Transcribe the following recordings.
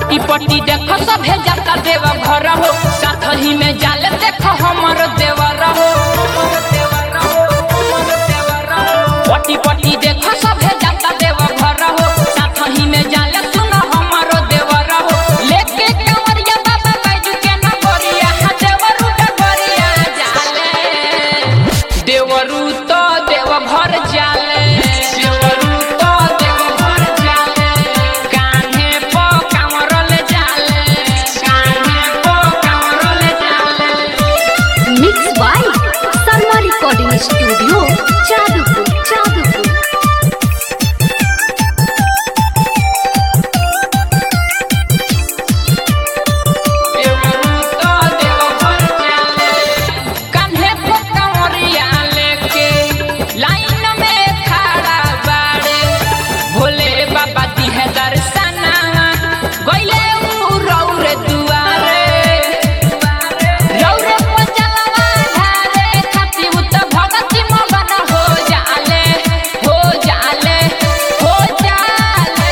पट्टी पट्टी देख सभे जाता देव घर हो साथ ही में जाले देख हमर देवर हो पट्टी पट्टी देख सभे जाता देव घर हो साथ ही में जाले सुन हमर देवर हो लेके कंवरिया बाबा बैजू के नगरिया हाँ देवरू डगरिया जाले देवरू तो देव घर जाले देवरू तो देव घर जाले कान्हे पो कांवरल जाले कान्हे पो कांवरल जाले mix by Salma recording studio Jadupur Jadupur देवरू तो देव घर जाले कान्हे पो कांवरिया लेके लाइन में खड़ा बाड़े भोले बाबा दी है दर्शना गइले उ रौरे दुआरे रौरे पचलवा धारे खाती उ त भगती मगन हो जाले हो जाले हो जाले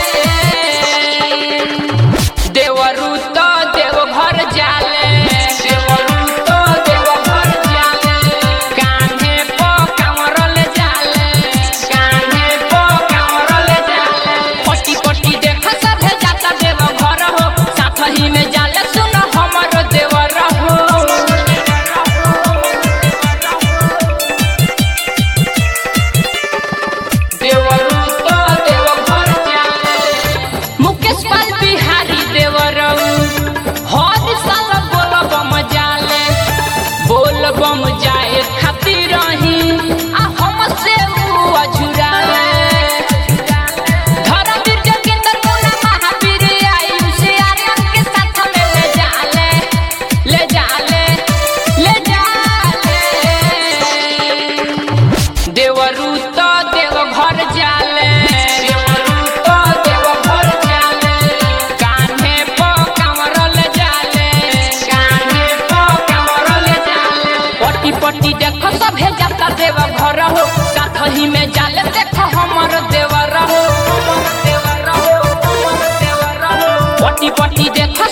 देवरू तो देव घर जाले देवरू तो देव घर जाले कान्हे पो कांवरल जाले कान्हे पो कांवरल जाले पट्टी पट्टी देख सभे जाता देव घर हो साथ ही में जाले सुन हमर देवर हो देवरू तो देव घर जाले मुकेश पाल बिहारी देवरऊ हर साल बोल बम जाले बोल बम जाए खातिर रही आ हम से ऊ अझुराले धर्मवीर जोगिंदर मुन्ना महावीर आयुष आर्यन के साथ में ले जाले ले जाले ले जाले देवरू तो देव घर जाले देवरू तो देव घर जाले कान्हे पो कांवरल जाले कान्हे पो कांवरल जाले पट्टी पट्टी देख सभे जाता देव घर हो साथ ही में जाले देख हमर देवर हो पट्टी पट्टी देख